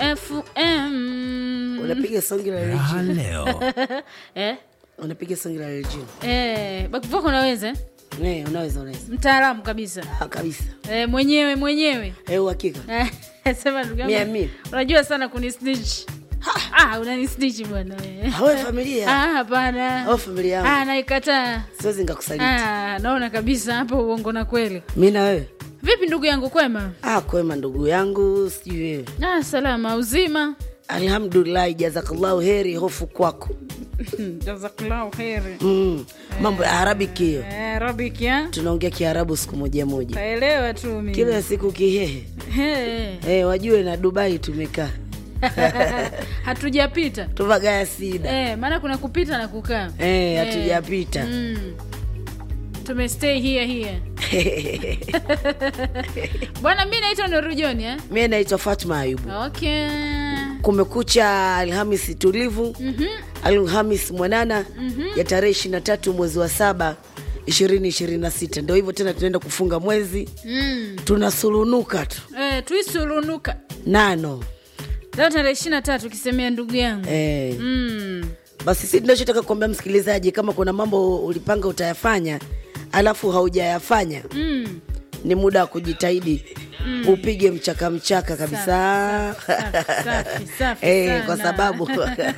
FM. unapiga songi la Raha Regina. leo. Eh? unapiga songi la Regina. Eh, back vocal unaweza? eh? Eh, unaweza unaweza Mtaalamu kabisa. Ah, kabisa Eh, mwenyewe mwenyewe. Eh, uhakika Eh, Sema ndugu yangu. Mia mia. Unajua sana kunisnitch. Ah, unanisnitch bwana. wewe. hawe familia Ah, hapana. hawe familia yangu Ah, naikataa. siwezi ngakusaliti Ah, naona kabisa hapo uongo na kweli. mi na wewe Vipi ndugu yangu kwema? ah, kwema ndugu yangu sijui wewe Ah, salama uzima. alhamdulillahi jazakallahu heri hofu kwako Jazakallahu kheri. mm. mambo ya arabiki hiyo Eh, Arabic ya? tunaongea kiarabu siku moja moja Taelewa tu mimi. kila siku kihehe He. hey, wajue na dubai tumekaa Hatujapita. tuvagaya sida Eh, maana kuna kupita na kukaa. hey, hatujapita Mm. Tumestay here here. Bwana mimi naitwa Nuru John eh? mi naitwa fatma ayubu Okay. kumekucha alhamisi tulivu Mhm. alhamis mwanana ya tarehe ishiri na tatu mwezi wa saba ishirini ishirini na sita ndo hivyo tena tunaenda kufunga mwezi Mm. tunasulunuka tu Eh, tuisulunuka. nano Leo tarehe 23 kisemea ndugu yangu. eh. Mm. basi si tunachotaka kuambia msikilizaji kama kuna mambo ulipanga utayafanya alafu haujayafanya Mm. ni muda wa kujitahidi upige mchaka mchaka kabisa Safi, safi, safi Eh, sana. kwa sababu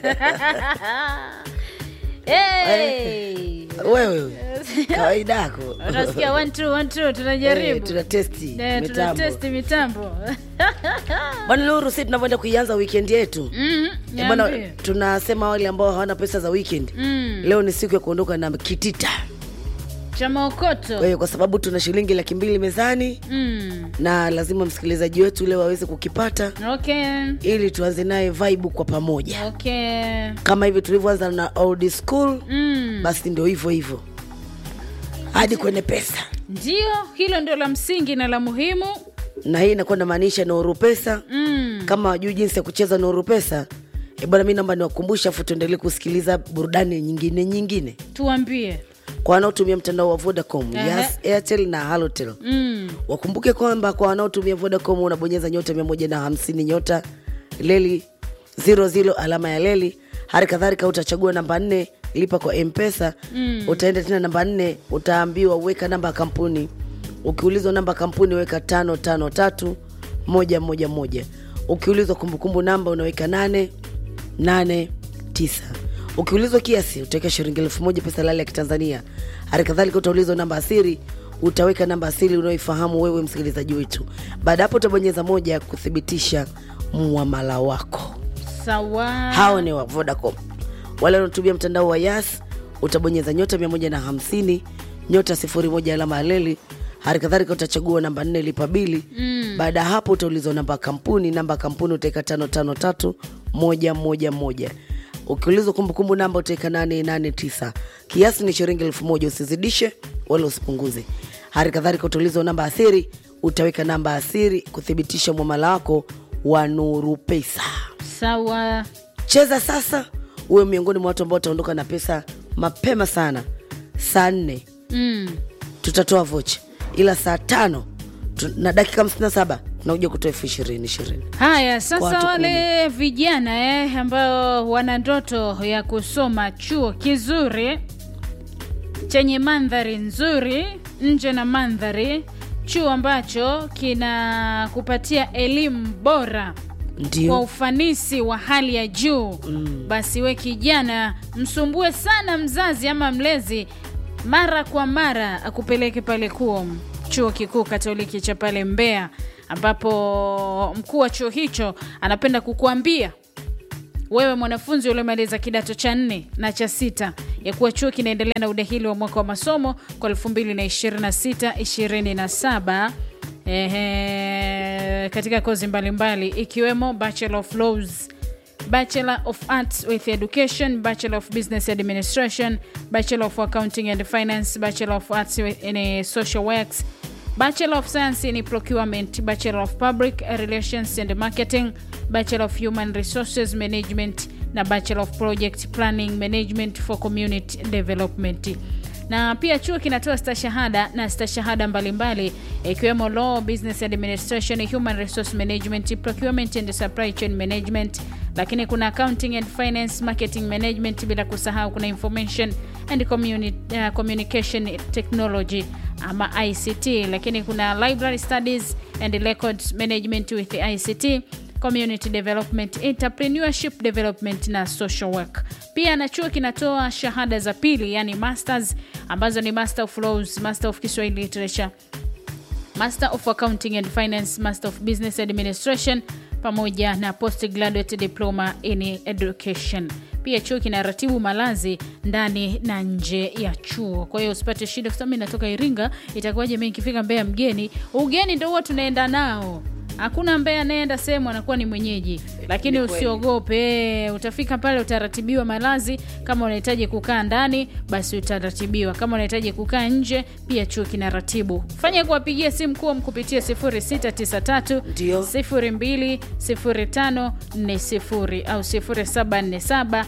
Hey. wewe kawaida yako Unasikia one two one two Eh, tunajaribu. tuna testi Eh, tuna mitambo test mitambo. bwana Luru, si tunavyoenda kuianza weekend yetu Mhm. Eh, bwana Niambie. tunasema wale ambao hawana pesa za weekend Mm. leo ni siku ya kuondoka na kitita Cha maokoto. kwa hiyo kwa sababu tuna shilingi laki mbili mezani Mm. na lazima msikilizaji wetu leo aweze kukipata Okay. ili tuanze naye vibe kwa pamoja Okay. kama hivi tulivyoanza na old school Mm. basi ndio hivyo hivyo hadi kwenye pesa Ndio, hilo ndio la msingi na la muhimu. na hii inakuwa namaanisha Nuru Pesa Mm. kama wajui jinsi ya kucheza Nuru Pesa e bwana, mi naomba niwakumbushe, afu tuendelee kusikiliza burudani nyingine nyingine Tuambie. kwa wanaotumia mtandao wa Vodacom, Ehe. Yas, Airtel na Halotel. Mm. Wakumbuke kwamba kwa wanaotumia Vodacom unabonyeza nyota mia moja na hamsini nyota leli ziro ziro alama ya leli. Hali kadhalika utachagua namba nne lipa kwa Mpesa. Mm. Utaenda tena namba nne, utaambiwa uweka namba ya kampuni. Ukiulizwa namba ya kampuni weka tano tano tatu moja moja moja. Ukiulizwa kumbukumbu namba unaweka nane nane tisa. Ukiulizwa kiasi utaweka shilingi elfu moja pesa lali ya Kitanzania. Hali kadhalika utaulizwa namba asiri, utaweka namba asili unaoifahamu wewe msikilizaji wetu. Baada hapo utabonyeza moja ya kuthibitisha muamala wako. Sawa. Hao ni wa Vodacom. Wale wanaotumia mtandao wa Yas utabonyeza nyota 150 nyota 01 alama ya leli. Hali kadhalika utachagua namba nne lipa bili. Mm. Baada ya hapo utaulizwa namba ya kampuni, namba ya kampuni utaweka tano tano tatu moja moja moja. Ukiulizwa kumbukumbu namba utaweka nane nane tisa. Kiasi ni shilingi elfu moja usizidishe wala usipunguze. Hali kadhalika utaulizwa namba ya siri, utaweka namba ya siri kuthibitisha mwamala wako wa Nuru Pesa. Sawa. Cheza sasa, uwe miongoni mwa watu ambao wataondoka na pesa mapema sana. Saa nne Mm. tutatoa vocha, ila saa tano tu- na dakika hamsini na saba tunakuja kutoa elfu ishirini ishirini. Haya, Kwa sasa watu wale vijana eh, ambao wana ndoto ya kusoma chuo kizuri chenye mandhari nzuri nje na mandhari, chuo ambacho kinakupatia elimu bora kwa Ndio ufanisi wa hali ya juu mm. Basi we kijana, msumbue sana mzazi ama mlezi mara kwa mara akupeleke pale KUOM, chuo kikuu Katoliki cha pale Mbeya, ambapo mkuu wa chuo hicho anapenda kukuambia wewe mwanafunzi uliomaliza kidato cha nne na cha sita ya kuwa chuo kinaendelea na udahili wa mwaka wa masomo kwa 2026 27 ehe, katika kozi mbalimbali ikiwemo Bachelor of Laws Bachelor of Arts with Education, Bachelor of Business Administration, Bachelor of Accounting and Finance, Bachelor of Arts in eh, Social Works, Bachelor of Science in Procurement, Bachelor of Public Relations and Marketing, Bachelor of Human Resources Management na Bachelor of Project Planning Management for Community Development. na pia chuo kinatoa stashahada na stashahada mbalimbali ikiwemo law business administration human resource management procurement and supply chain management lakini kuna accounting and finance marketing management bila kusahau kuna information and communi uh, communication technology ama ict lakini kuna library studies and records management with ict community development entrepreneurship development na social work pia na chuo kinatoa shahada za pili yani masters ambazo ni master of laws master of kiswahili literature master of accounting and finance master of business administration pamoja na postgraduate diploma in education pia chuo kinaratibu malazi ndani na nje ya chuo kwa hiyo usipate shida kwa sababu mi natoka iringa itakuwaje mi nikifika mbeya mgeni ugeni ndo huwa tunaenda nao hakuna ambaye anayeenda sehemu anakuwa ni mwenyeji lakini Ni kweli. usiogope utafika pale utaratibiwa malazi kama unahitaji kukaa ndani basi utaratibiwa kama unahitaji kukaa nje pia chuo kina ratibu fanya kuwapigia simu kuom kupitia 0693 Ndio. 020540 au 0747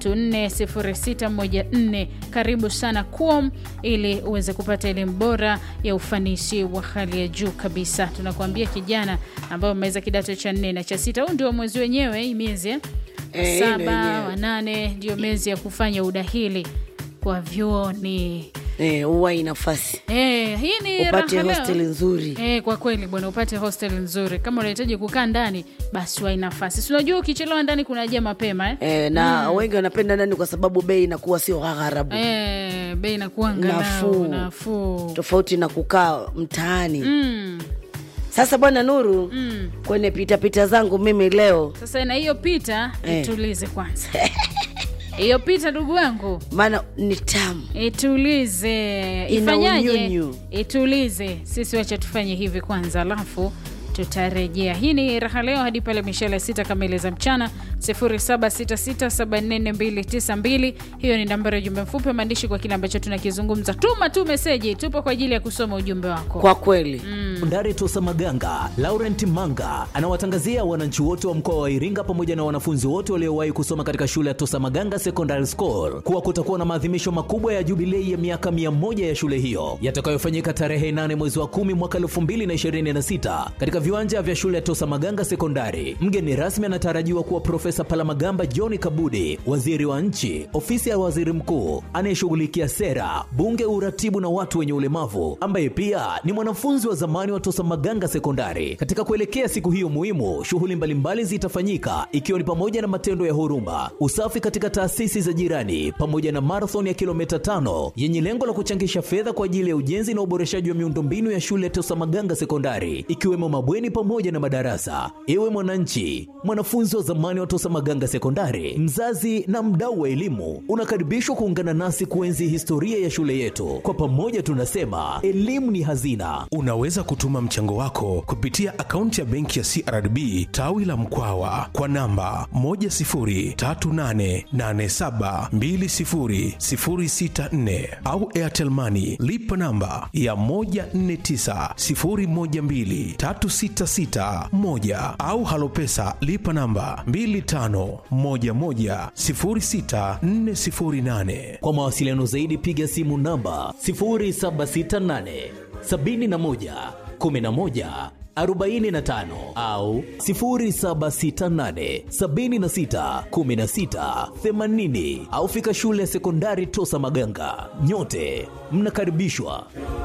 340614 karibu sana kuom ili uweze kupata elimu bora ya ufanisi wa hali ya juu kabisa tunakuambia kijana ambayo umeweza kidato cha nne na cha sita huu ndio mwezi wenyewe hii miezi eh? Eh, hii ndio saba wenyewe. wa nane ndio miezi ya kufanya udahili kwa vyuoni eh, uwai nafasi Eh, hii ni upate raha leo. hostel nzuri Eh, kwa kweli bwana upate hostel nzuri kama unahitaji kukaa ndani basi wai nafasi si unajua ukichelewa ndani kunaja mapema eh? eh, na wengi wanapenda ndani kwa sababu bei inakuwa sio ghagharabu Eh, bei inakuwa angalau Nafuu. nafuu tofauti na kukaa mtaani mm, sasa bwana nuru mm. kwenye pitapita zangu mimi leo sasa na hiyo pita Eh. itulize kwanza hiyo pita ndugu wangu maana ni tamu itulize Ina ifanyaje unyunyu. itulize sisi wacha tufanye hivi kwanza alafu tutarejea hii ni raha leo hadi pale mishale sita kamili za mchana 0766744292 hiyo ni nambari ya ujumbe mfupi wa maandishi kwa kile ambacho tunakizungumza tuma tu meseji tupo kwa ajili ya kusoma ujumbe wako kwa kweli Sekondari Tosa Maganga, Laurent Manga anawatangazia wananchi wote wa mkoa wa Iringa pamoja na wanafunzi wote waliowahi kusoma katika shule ya Tosa Maganga Secondary School kuwa kutakuwa na maadhimisho makubwa ya jubilei ya miaka 100 ya shule hiyo yatakayofanyika tarehe 8 mwezi wa 10 mwaka 2026 katika viwanja vya shule ya Tosa Maganga Sekondari. Mgeni rasmi anatarajiwa kuwa Profesa Palamagamba John Kabudi, waziri wa nchi, ofisi ya waziri mkuu anayeshughulikia sera, bunge, uratibu na watu wenye ulemavu, ambaye pia ni mwanafunzi wa zamani wa Tosa Maganga Sekondari. Katika kuelekea siku hiyo muhimu, shughuli mbalimbali zitafanyika ikiwa ni pamoja na matendo ya huruma, usafi katika taasisi za jirani, pamoja na marathon ya kilomita tano yenye lengo la kuchangisha fedha kwa ajili ya ujenzi na uboreshaji wa miundombinu ya shule ya Tosa Maganga Sekondari, ikiwemo mabweni pamoja na madarasa. Ewe mwananchi, mwanafunzi wa zamani wa Tosa Maganga Sekondari, mzazi na mdau wa elimu, unakaribishwa kuungana nasi kuenzi historia ya shule yetu. Kwa pamoja tunasema elimu ni hazina. Unaweza kutuma mchango wako kupitia akaunti ya benki ya CRDB tawi la Mkwawa kwa namba 10388720064 au Airtel Money lipa namba ya 1490123661 au Halopesa lipa namba 25110648. Kwa mawasiliano zaidi piga simu namba 0768 71 11 45 au 0768 76 16 80 au fika shule ya sekondari Tosa Maganga. Nyote mnakaribishwa.